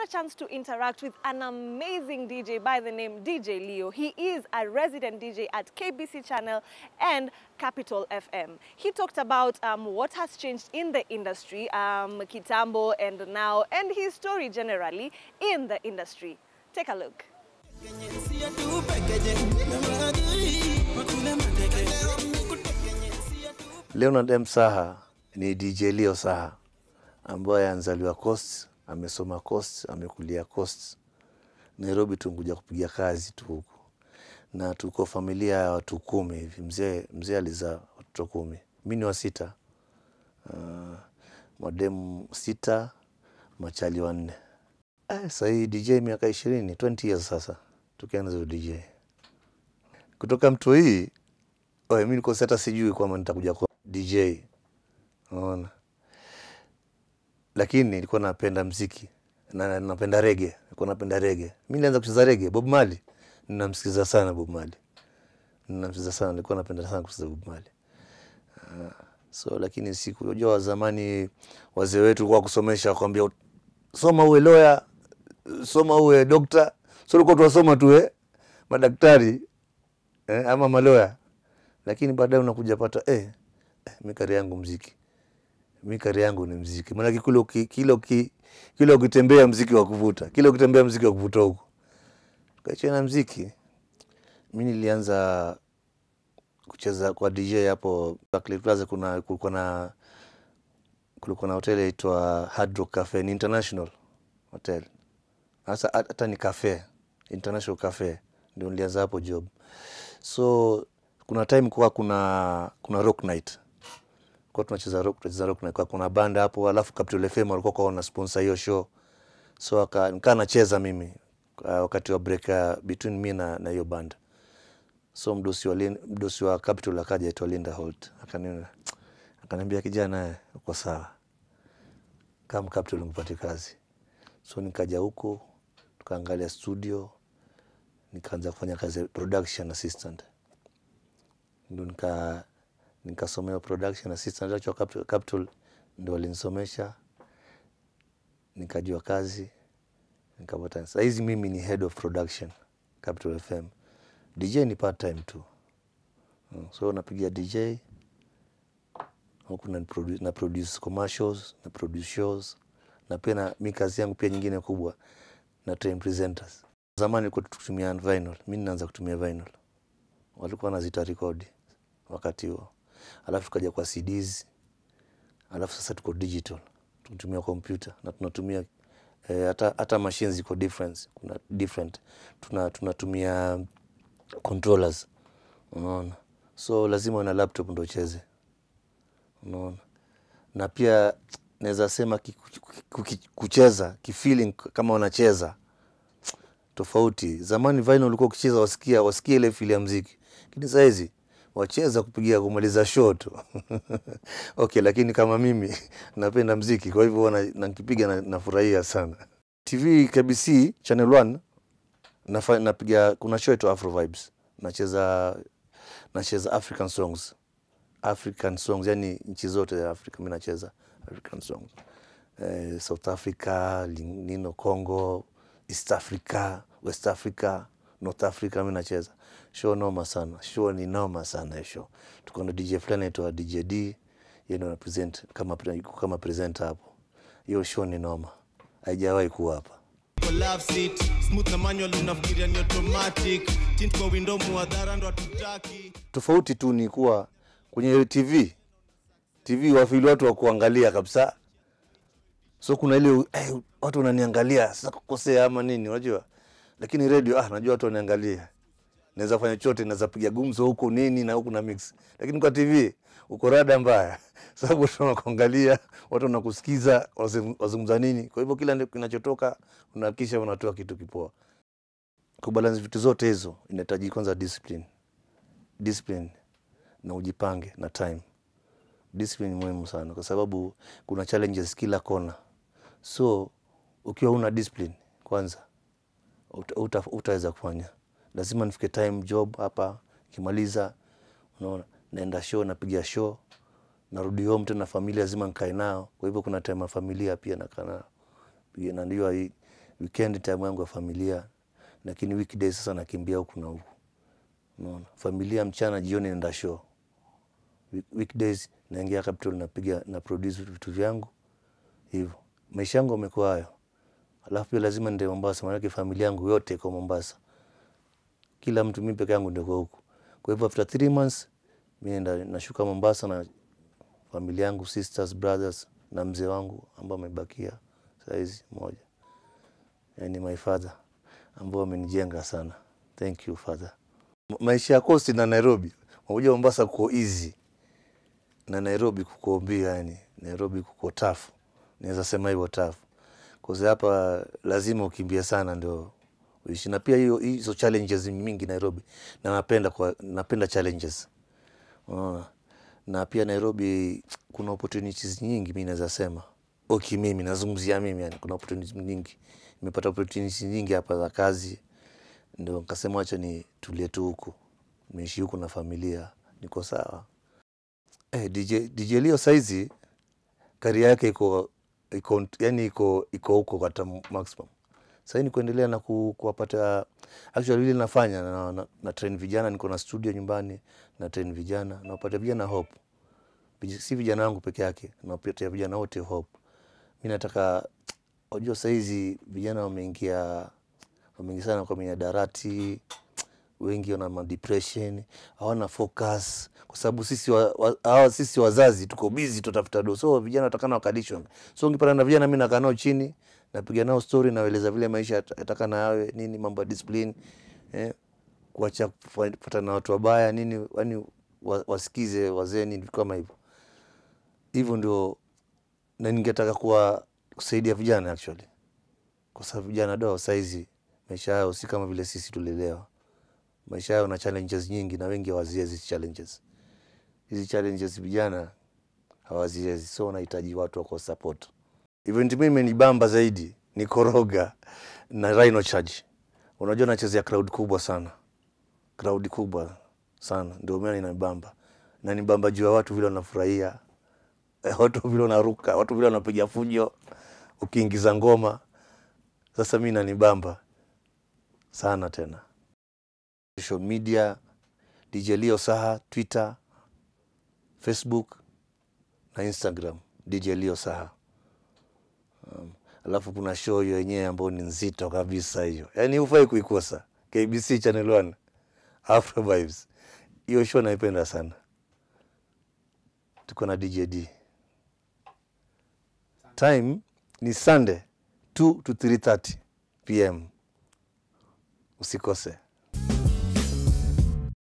a chance to interact with an amazing DJ by the name DJ Leo. He is a resident DJ at KBC Channel and Capital FM. He talked about um, what has changed in the industry, um, Kitambo and now, and his story generally in the industry. Take a look. Leonard M. Saha ni DJ Leo Saha ambaye anzaliwa Coast, amesoma Coast, amekulia Coast. Nairobi tunkuja kupiga kazi tu huku, na tuko familia ya watu kumi hivi. Mzee mzee alizaa watoto kumi, mi ni wa sita. Uh, mademu sita, machali wanne. Eh, sahii DJ miaka ishirini, 20 years sasa tukianza DJ kutoka mtu hii Oe, mi niko hata sijui kwamba nitakuja kuwa DJ. Unaona? Lakini nilikuwa napenda mziki na na- napenda rege, nilikuwa napenda rege. Mi nilianza kucheza rege, Bob Marley. Ninamsikiza sana Bob Marley. Ninamsikiza sana, nilikuwa napenda sana kucheza Bob Marley. Ah, so lakini siku unajua wa zamani wazee wetu kwa kusomesha wakwambia soma uwe lawyer, soma uwe dokta. So tulikuwa tunasoma tu eh, madaktari eh, ama maloya lakini baadaye unakuja pata eh, eh, mi kari yangu mziki, mi kari yangu ni mziki. Maanake kile uki- kile uki- kile ukitembea mziki wa kuvuta, kile ukitembea mziki wa kuvuta huku, tukaachia na mziki. Mi nilianza kucheza kwa DJ hapo Barclay Plaza. Kuna kulikuwa na kulikuwa na hoteli inaitwa Hard Rock Cafe, ni international hotel hasa hata ni cafe international cafe, ndio nilianza hapo job. So kuna time kuwa kuna kuna rock night kwa tunacheza rock tunacheza rock night kwa kuna banda hapo, alafu Capital FM walikuwa kwa wana sponsor hiyo show, so aka nikaa nacheza mimi uh, wakati wa break uh, between me na na hiyo band. So mdosi wa Lin- mdosi wa Capital akaja aitwa Linda Holt akaniona akaniambia, kijana, eh, uko sawa, kama Capital mpate kazi. So nikaja huko tukaangalia studio, nikaanza kufanya kazi ya production assistant ndo nika nikasomea production assistant actual capital, capital ndo walinisomesha nikajua kazi nikapata. Sahizi mimi ni head of production Capital FM. DJ ni part time tu, Mm, so napigia DJ huku na, produ- na produce commercials na produce shows na pia na mi kazi yangu pia nyingine kubwa na train presenters. Zamani ilikuwa tukitumia vinyl, mi ninaanza kutumia vinyl, walikuwa wanazita rekodi wakati huo, alafu tukaja kwa CDs, alafu sasa tuko digital, tunatumia kompyuta na tunatumia eh, hata hata machines ziko different, kuna different tuna tunatumia controllers, unaona, so lazima una laptop ndo ucheze, unaona, na pia naweza sema ki- ku- ki- kucheza kifeeling kama unacheza tofauti. Zamani vinyl ulikuwa ukicheza wasikia wasikia ile fili ya mziki, lakini saa hizi wacheza kupigia kumaliza show tu okay, lakini kama mimi napenda mziki, kwa hivyo huwa na- nakipiga na, nafurahia sana. TV KBC Channel 1 nafa, napiga kuna show itu Afro Vibes, nacheza nacheza African songs African songs, yani nchi zote za Afrika mi nacheza African songs eh, South Africa, lin- nino Congo, East Africa, West Africa, North Africa mi nacheza show noma sana. Show ni noma sana hiyo show. Tuko na DJ fulani aitwa DJ D, yeye ndo ana present kama pre- yuko kama presenter hapo. Hiyo show ni noma, haijawahi kuwa hapa. Kwa love seat smooth na manual unafikiria ni automatic tint kwa window muadhara ndo hatutaki Tofauti tu ni kuwa kwenye TV TV wafili watu wa kuangalia kabisa, so kuna ile eh, watu wananiangalia sasa kukosea ama nini, unajua. Lakini radio ah, najua watu wananiangalia, naweza fanya chote, naweza piga gumzo huku nini na huku na mix. Lakini kwa TV uko rada mbaya, sababu watu wanakuangalia, watu wanakusikiza, wazung- wazungumza nini. Kwa hivyo kila kinachotoka unahakikisha unatoa kitu kipoa. Kubalance vitu zote hizo inahitaji kwanza discipline, discipline na ujipange na time. Discipline ni muhimu sana, kwa sababu kuna challenges kila kona. So ukiwa una discipline kwanza, uta- uta- utaweza kufanya. Lazima nifike time job hapa, kimaliza, unaona, naenda show, napiga show, narudi home tena, familia lazima nikae nao. Kwa hivyo kuna time ya familia pia nakaa nao, Pia na ndio hii weekend time yangu ya familia, lakini weekdays sasa nakimbia huku na huku, unaona. Familia mchana, jioni naenda show. Week- Weekdays naingia Capital, napiga na produce vitu vyangu hivyo. Maisha yangu yamekuwa hayo, alafu pia lazima nende Mombasa, maanake familia yangu yote iko Mombasa kila mtu, mimi peke yangu ndio kwa huku. Kwa hivyo after three months mi naenda nashuka Mombasa na familia yangu, sisters, brothers na mzee wangu ambao amebakia saizi moja, yani my father ambao amenijenga sana. Thank you father. Ma- Maisha ya Coast na Nairobi, unajua Mombasa kuko easy na Nairobi kuko mbia, yani Nairobi kuko tough, naweza sema hivyo tough, kwa sababu hapa lazima ukimbie sana ndio uishi, na pia hiyo hizo challenges ni mingi Nairobi, na napenda kwa, napenda challenges unaona, na pia Nairobi kuna opportunities nyingi, mi naweza sema okay, mimi nazungumzia mimi, yani kuna opportunities nyingi, nimepata opportunities nyingi hapa za kazi, ndio nikasema wacha ni tulie tu huku, nimeishi huku na familia, niko sawa. Eh, DJ, DJ Leo saizi karia yake iko iko yani iko iko huko hata maximum. Sasa ni kuendelea na ku, kuwapata actually vile nafanya na, na, na train vijana, niko na studio nyumbani na train vijana na wapata vijana hope. Vij- Si vijana wangu peke yake, nawapatia vijana wote hope. Mimi nataka unajua saizi vijana wameingia wameingia sana kwa miadarati, wengi wana ma depression, hawana focus kwa sababu sisi wa, wa, hawa sisi wazazi tuko busy tutafuta do, so vijana watakana wakalishwa. So ungepata na vijana, mimi nakaa nao chini, napiga nao story, naeleza vile maisha yat- yatakana yawe nini, mambo ya discipline eh, kuacha kupata na watu wabaya nini, yani wa, wasikize wazee nini, vitu kama hivyo hivyo ndio, na ningetaka kuwa kusaidia vijana actually, kwa sababu vijana do saizi maisha yao si kama vile sisi tulelewa maisha yao na challenges nyingi na wengi hawaziezi hizi challenges. Hizi challenges vijana hawaziezi, so wanahitaji watu wako support. Event mimi imenibamba zaidi ni Koroga na Rhino Charge. Unajua nachezea crowd kubwa sana, crowd kubwa sana, ndio maana inanibamba na nibamba juu ya watu vile wanafurahia, eh, watu vile wanaruka, watu vile wanapiga fujo ukiingiza ngoma. Sasa mi nanibamba sana tena social media DJ Leo Saha, Twitter, Facebook na Instagram DJ Leo Saha. Um, alafu kuna show hiyo yenyewe ambayo ni nzito kabisa hiyo, yaani hufai kuikosa. KBC Channel 1 Afro Vibes, hiyo show naipenda sana. Tuko na DJ D. Time ni Sunday 2 to 3:30 pm, usikose.